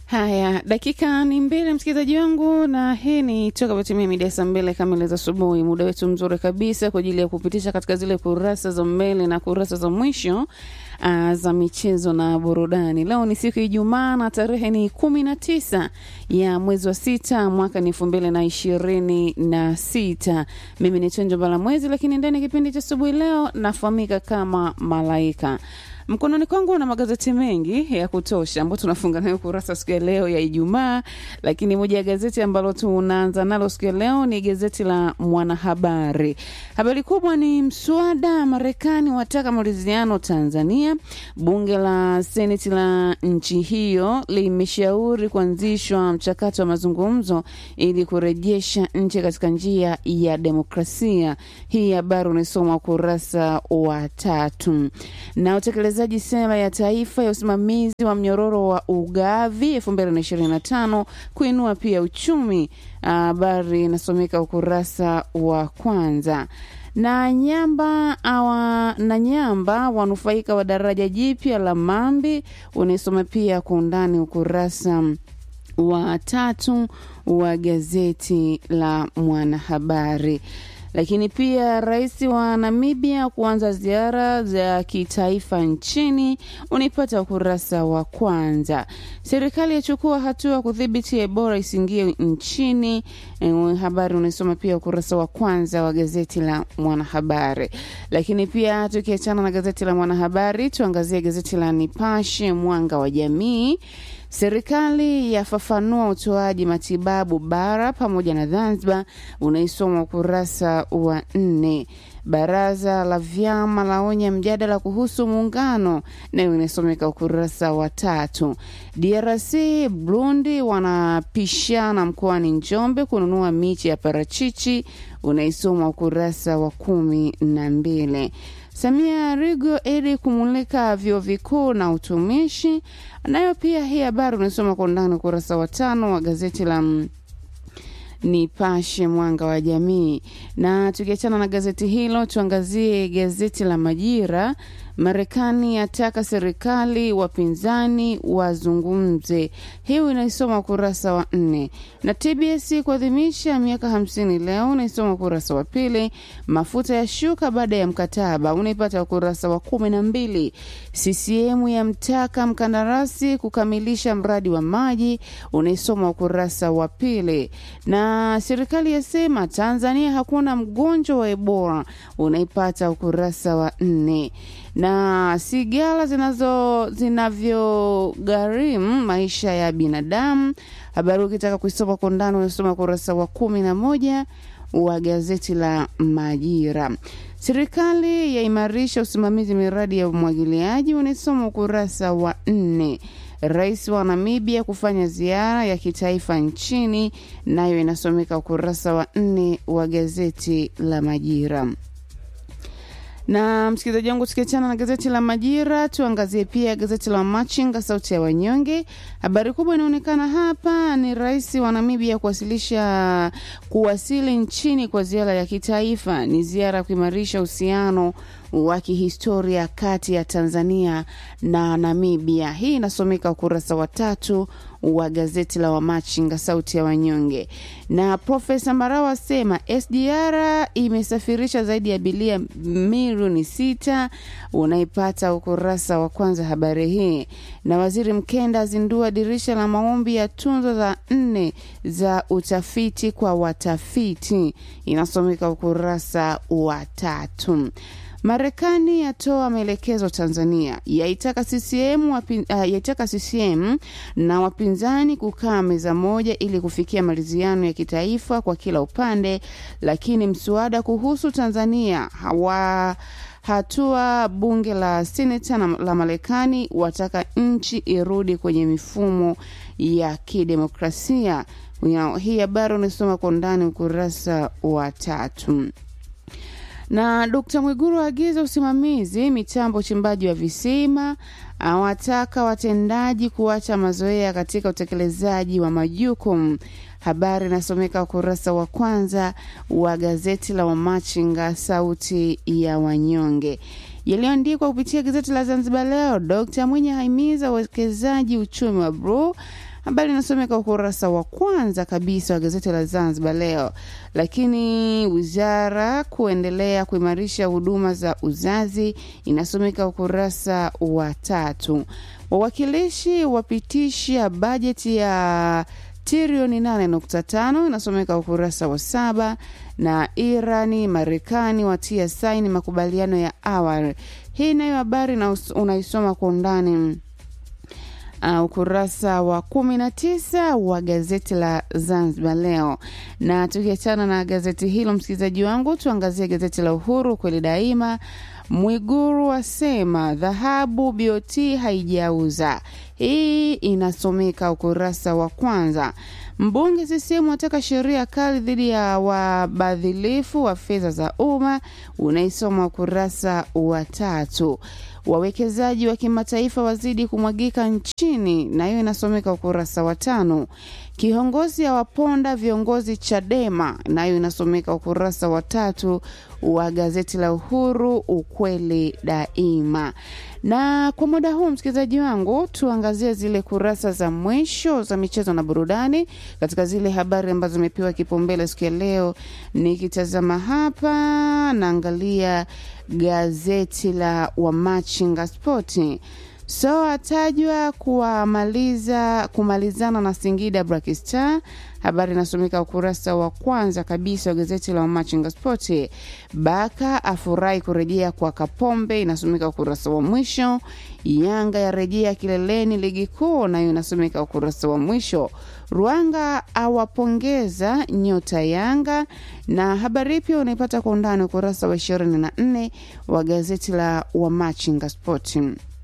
Haya, dakika ni mbili, msikilizaji wangu, na hii ni toka patimia midia saa mbili kamili za asubuhi. Muda wetu mzuri kabisa kwa ajili ya kupitisha katika zile kurasa za mbele na kurasa za mwisho uh, za michezo na burudani. Leo ni siku ya Ijumaa na tarehe ni kumi na tisa ya mwezi wa sita mwaka ni elfu mbili na ishirini na sita. Mimi ni Chenjo Bala Mwezi, lakini ndani ya kipindi cha asubuhi leo nafahamika kama Malaika. Mkononi kwangu na magazeti mengi ya kutosha ambayo tunafunga nayo kurasa siku ya leo ya Ijumaa, lakini moja ya gazeti ambalo tunaanza nalo siku ya leo ni gazeti la Mwanahabari. Habari kubwa ni mswada Marekani wataka maridhiano Tanzania. Bunge la seneti la nchi hiyo limeshauri kuanzishwa mchakato wa mazungumzo ili kurejesha nchi katika njia ya demokrasia. Hii habari unaisoma ukurasa wa tatu na utekelezaji sera ya taifa ya usimamizi wa mnyororo wa ugavi 2025 kuinua pia uchumi. Habari inasomeka ukurasa wa kwanza na Nyamba awa, na Nyamba wanufaika wa daraja jipya la Mambi unaisoma pia kwa undani ukurasa wa tatu wa gazeti la Mwanahabari lakini pia rais wa Namibia kuanza ziara za kitaifa nchini unipata ukurasa wa kwanza. Serikali yachukua hatua kudhibiti Ebola isingie nchini. E, habari unaisoma pia ukurasa wa kwanza wa gazeti la Mwanahabari. Lakini pia tukiachana na gazeti la Mwanahabari, tuangazie gazeti la Nipashe Mwanga wa Jamii. Serikali yafafanua utoaji matibabu bara pamoja na Zanzibar, unaisoma ukurasa wa nne. Baraza la vyama laonya mjadala kuhusu muungano, nayo inasomeka ukurasa wa tatu. DRC Burundi wanapishana mkoani Njombe kununua miche ya parachichi, unaisoma ukurasa wa kumi na mbili. Samia Rigo ili kumulika vyuo vikuu na utumishi, nayo pia hii habari unasoma kwa undani ukurasa wa tano wa gazeti la Nipashe Mwanga wa Jamii. Na tukiachana na gazeti hilo, tuangazie gazeti la Majira. Marekani yataka serikali wapinzani wazungumze, hiyo inaisoma ukurasa wa nne. Na TBS kuadhimisha miaka hamsini leo unaisoma ukurasa wa pili. Mafuta ya shuka baada ya mkataba unaipata ukurasa wa kumi na mbili. CCM yamtaka mkandarasi kukamilisha mradi wa maji unaisoma ukurasa wa pili. Na serikali yasema Tanzania hakuna mgonjwa wa Ebola unaipata ukurasa wa nne na sigara zinazo zinavyogharimu maisha ya binadamu. Habari ukitaka kuisoma kwa undani unasoma ukurasa wa kumi na moja wa gazeti la Majira. Serikali yaimarisha usimamizi miradi ya umwagiliaji unasoma ukurasa wa nne. Rais wa Namibia kufanya ziara ya kitaifa nchini, nayo inasomeka ukurasa wa nne wa gazeti la Majira na msikilizaji wangu, tukiachana na gazeti la Majira, tuangazie pia gazeti la Machinga, sauti ya wanyonge. Habari kubwa inaonekana hapa ni rais wa Namibia kuwasilisha kuwasili nchini kwa ziara ya kitaifa. Ni ziara ya kuimarisha uhusiano wa kihistoria kati ya Tanzania na Namibia. Hii inasomeka ukurasa wa tatu wa gazeti la Wamachinga sauti ya wanyonge. Na Profesa Mbarawa asema SGR imesafirisha zaidi ya abiria milioni sita. Unaipata ukurasa wa kwanza habari hii. Na Waziri Mkenda azindua dirisha la maombi ya tunzo za nne za utafiti kwa watafiti, inasomeka ukurasa wa tatu. Marekani yatoa maelekezo Tanzania, yaitaka CCM, wapin, uh, yaitaka CCM na wapinzani kukaa meza moja ili kufikia maridhiano ya kitaifa kwa kila upande, lakini mswada kuhusu Tanzania hawa hatua bunge la seneta la Marekani wataka nchi irudi kwenye mifumo ya kidemokrasia. Hii habari unasoma kwa undani ukurasa wa tatu na Dkt Mwiguru aagiza usimamizi mitambo uchimbaji wa visima, awataka watendaji kuacha mazoea katika utekelezaji wa majukumu. Habari inasomeka ukurasa wa kwanza wa gazeti la Wamachinga, sauti ya wanyonge. yaliyoandikwa kupitia gazeti la Zanzibar Leo. Dkt Mwinyi ahimiza uwekezaji uchumi wa bluu Habari inasomeka ukurasa wa kwanza kabisa wa gazeti la Zanzibar Leo. Lakini wizara kuendelea kuimarisha huduma za uzazi inasomeka ukurasa wa tatu. Wawakilishi wapitisha bajeti ya trilioni 8.5 inasomeka ukurasa wa saba na Irani Marekani watia saini makubaliano ya awali. Hii nayo habari na unaisoma kwa undani uh, ukurasa wa kumi na tisa wa gazeti la Zanzibar Leo. Na tukiachana na gazeti hilo, msikilizaji wangu, tuangazie gazeti la Uhuru kweli daima. Mwiguru asema dhahabu BOT haijauza. Hii inasomeka ukurasa wa kwanza. Mbunge CCM ataka sheria kali dhidi ya wabadhilifu wa fedha za umma, unaisoma ukurasa wa tatu. Wawekezaji wa kimataifa wazidi kumwagika nchini, na hiyo inasomeka ukurasa wa tano. Kiongozi awaponda viongozi Chadema, nayo inasomeka ukurasa wa tatu wa gazeti la Uhuru, ukweli daima. Na kwa muda huu, msikilizaji wangu, tuangazie zile kurasa za mwisho za michezo na burudani katika zile habari ambazo zimepewa kipaumbele siku ya leo. Nikitazama hapa, naangalia gazeti la Wamachinga Spoti. So atajwa kuwamaliza kumalizana na Singida Black Star. Habari inasomeka ukurasa wa kwanza kabisa wa gazeti la Machinga Spoti. Baka afurahi kurejea kwa Kapombe, inasomeka ukurasa wa mwisho. Yanga yarejea kileleni ligi kuu, nayo inasomeka ukurasa wa mwisho. Ruanga awapongeza nyota Yanga, na habari pia unaipata kwa undani ukurasa wa ishirini na nne wa gazeti la Wamachinga Spoti.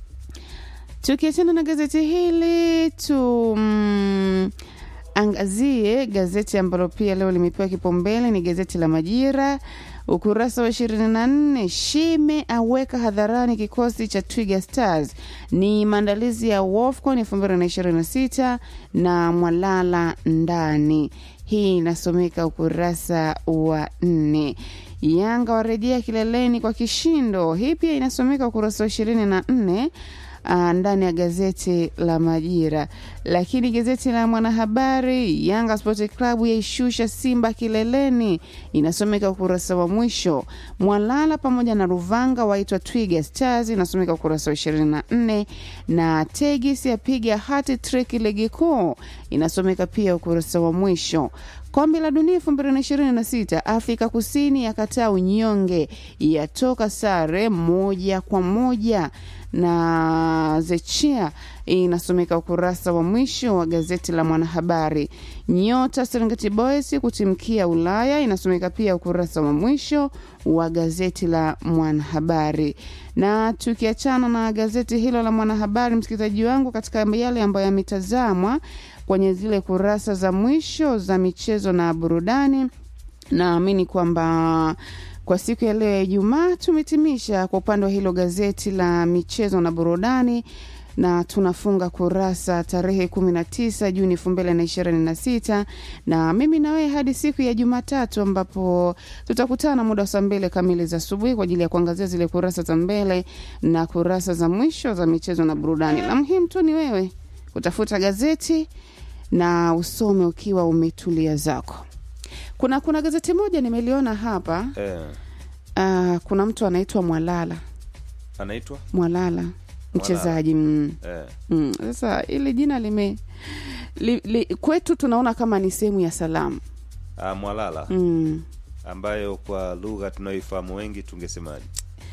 Tukiachana na gazeti hili tu mm, angazie gazeti ambalo pia leo limepewa kipaumbele ni gazeti la Majira ukurasa wa ishirini na nne Shime aweka hadharani kikosi cha Twiga Stars ni maandalizi ya WAFCON elfu mbili na ishirini na sita na Mwalala ndani. Hii inasomeka ukurasa wa nne. Yanga warejea kileleni kwa kishindo. Hii pia inasomeka ukurasa wa ishirini na nne uh, ndani ya gazeti la Majira. Lakini gazeti la Mwanahabari, Yanga Sport Club yaishusha Simba kileleni, inasomeka ukurasa wa mwisho. Mwalala pamoja na Ruvanga waitwa Twiga Stars, inasomeka ukurasa wa 24, na Tegis yapiga hati trick ligi kuu, inasomeka pia ukurasa wa mwisho. Kombe la Dunia elfu mbili na ishirini na sita Afrika Kusini yakataa unyonge, yatoka sare moja kwa moja na Zechia. Inasomeka ukurasa wa mwisho wa gazeti la Mwanahabari. Nyota Serengeti Boys kutimkia Ulaya, inasomeka pia ukurasa wa mwisho wa gazeti la Mwanahabari. Na tukiachana na gazeti hilo la Mwanahabari, msikilizaji wangu, katika yale ambayo yametazamwa kwenye zile kurasa za mwisho za michezo na burudani, naamini kwamba kwa siku ya leo ya Ijumaa tumetimisha kwa upande wa hilo gazeti la michezo na burudani na tunafunga kurasa tarehe 19 Juni 2026 na mimi na wewe hadi siku ya Jumatatu ambapo tutakutana muda wa saa mbili kamili za asubuhi kwa ajili ya kuangazia zile kurasa za mbele na kurasa za mwisho za michezo na burudani. La muhimu tu ni wewe kutafuta gazeti na usome ukiwa umetulia zako. Kuna kuna gazeti moja nimeliona hapa Eh, uh, kuna mtu anaitwa Mwalala anaitwa Mwalala mchezaji mm. eh, Mm. Sasa ili jina lime li, li, kwetu tunaona kama ni sehemu ya salamu ah, Mwalala mm. ambayo kwa lugha tunayoifahamu wengi tungesemaje?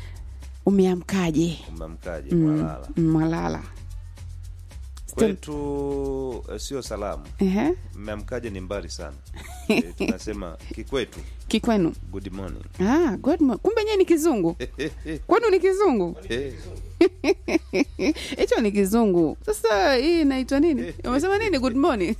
Umeamkaje? Umemkaje Mm. Mwalala? Mm, Mwalala Still- Kwetu eh, sio salamu. Ehe. Mmemkaje ni mbali sana. eh, tunasema kikwetu Kikwenu good morning. ah, good mo- kumbe nyewe ni kizungu kwenu ni kizungu Eh, hicho ni kizungu sasa hii inaitwa nini umesema nini good morning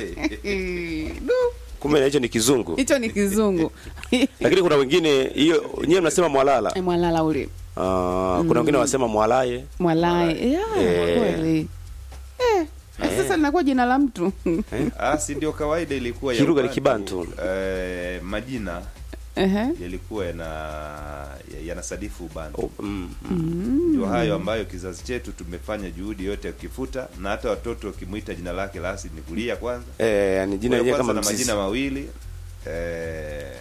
Du, kumbe na hicho ni kizungu hicho ni kizungu lakini kuna wengine hiyo nyewe mnasema mwalala Eh, mwalala ule Ah, kuna wengine wanasema mwalaye mwalae yeah, Eh. kweli eh, sasa linakuwa jina la mtu ah, si ndio kawaida ilikuwa ya Kilugha ni Ubantu, Kibantu. eh, majina Ehe. yalikuwa yana yanasadifu ubantu Oh, mm, mm. ndio hayo ambayo kizazi chetu tumefanya juhudi yote ya kukifuta na hata watoto wakimwita jina lake la asili ni kulia kwanza Eh, yani jina Kwa lenyewe kwanza kama na mzizi. majina mawili eh,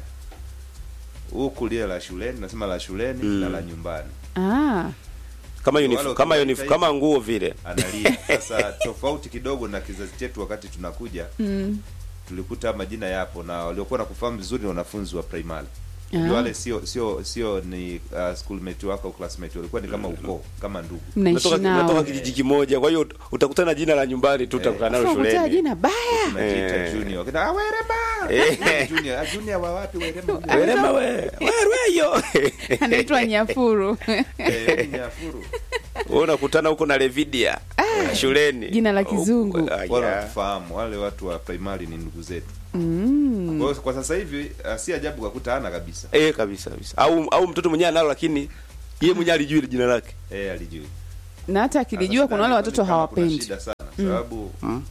huku lile la shuleni nasema la shuleni Mm. na la nyumbani Ah, kama Wale uniform, kama wakiwaita uniform, hivi. kama nguo vile. analia sasa tofauti kidogo na kizazi chetu wakati tunakuja mm. tulikuta majina yapo na waliokuwa na kufahamu vizuri ni wanafunzi wa primary Ah. ndio wale sio sio sio ni uh, schoolmate wako au classmate walikuwa ni kama ukoo kama ndugu mnaishi Natoka, natoka nao kijiji kimoja, kwa hiyo utakutana jina la nyumbani tu utakutana nalo Sasa ukutaa shuleni. jina baya tunajiita Eh. junior kina ah, werema Eh. junior ah, junior wa wapi werema Werema we, werweyo. anaitwa nyafuru eh ni Nyafuru Wewe unakutana huko na Levidia shuleni. Jina la kizungu. Ah, wale yeah. watufahamu wale watu wa primary ni ndugu zetu mm. kwa hiyo kwa sasa hivi uh, si ajabu kakuta ana kabisa Eh, kabisa kabisa. Au au mtoto mwenyewe analo lakini yeye mwenyewe alijui ile jina lake. eh alijui na hata akilijua kuna wale watoto Kama kuna hawapendi shida sana sababu Mm.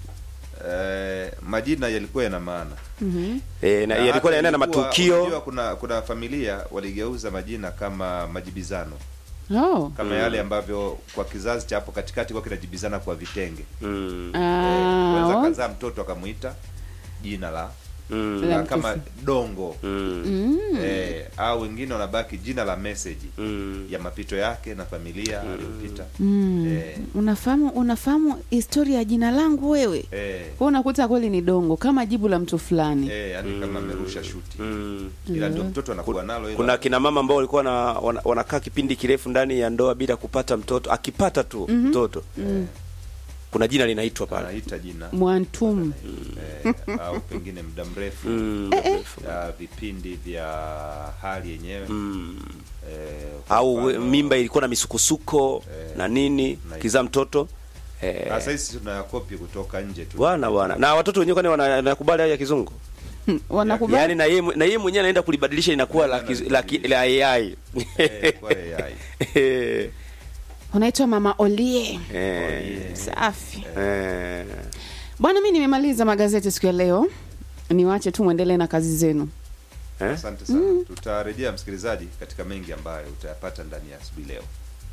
eh, majina yalikuwa yana maana Mhm. Eh, na Na yalikuwa hata yanaenda na ilikuwa- matukio. unajua kuna kuna familia waligeuza majina kama majibizano oh. kama yale ambavyo kwa kizazi cha hapo katikati kwa kinajibizana kwa vitenge Mm. Ah, kwanza oh. kazaa mtoto akamuita jina la Mm. La la mtu kama fu- dongo Mm. Mm. eh, au wengine wanabaki jina la message Mm. ya mapito yake na familia aliyopita Mm. Eh. unafahamu unafahamu historia ya jina langu wewe eh, kwa unakuta kweli ni dongo kama jibu la mtu fulani eh, yani kama amerusha shuti Mm. ila ndio mtoto anakuwa nalo ila- Kuna kina mama ambao walikuwa na, wana, wanakaa kipindi kirefu ndani ya ndoa bila kupata mtoto. Akipata tu mtoto kuna jina linaitwa pale. anaita jina mwantum eh, au pengine muda mrefu Mm. ya vipindi vya hali yenyewe Mm. eh, kwa Au mfano, mimba ilikuwa na misukosuko Eh. na nini Na- kizaa mtoto eh, sasa hizi tunayakopi kutoka nje tu bwana bwana, na watoto wenyewe kwani wana- wanakubali hayo ya kizungu? wanakubali Yaani na yeye na yeye mwenyewe anaenda kulibadilisha inakuwa la, kiz- la, ki- la AI. eh, kwa AI Eh, unaitwa mama olie eh, safi eh. bwana mi nimemaliza magazeti siku ya leo niwache tu mwendelee na kazi zenu Eh? asante sana tutarejea msikilizaji katika mengi ambayo utayapata ndani ya asubuhi leo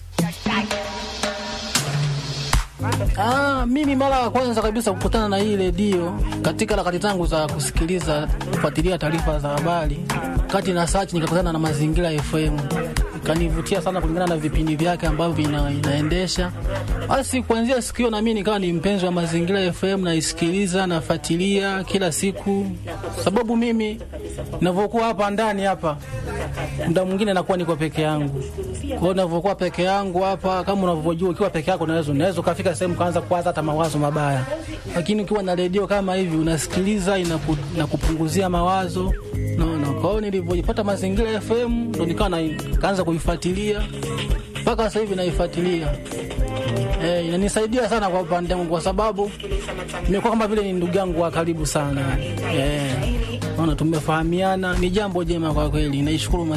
Ah, mimi mara ya kwanza kabisa kukutana na hii redio katika harakati zangu za kusikiliza kufuatilia taarifa za habari, kati na search nikakutana na Mazingira FM, ikanivutia sana kulingana na vipindi vyake ambavyo vina, inaendesha. Basi kuanzia siku hiyo na mimi nikawa ni mpenzi wa Mazingira FM, naisikiliza nafuatilia kila siku, sababu mimi ninavyokuwa hapa ndani hapa muda mwingine nakuwa niko peke yangu. Kwa hiyo ninavyokuwa peke yangu hapa, kama unavyojua, ukiwa peke yako unaweza unaweza ukafika sehemu kaanza kuwaza hata mawazo mabaya, lakini ukiwa na redio kama hivi unasikiliza, inaku, inakupunguzia mawazo naona. Kwa hiyo nilivyojipata Mazingira FM ndo nikawa na- kaanza kuifuatilia mpaka sasa hivi naifuatilia. Eh, inanisaidia sana kwa upande wangu kwa sababu nimekuwa kama vile ni ndugu yangu wa karibu sana. Eh, naona tumefahamiana, ni jambo jema kwa kweli. Naishukuru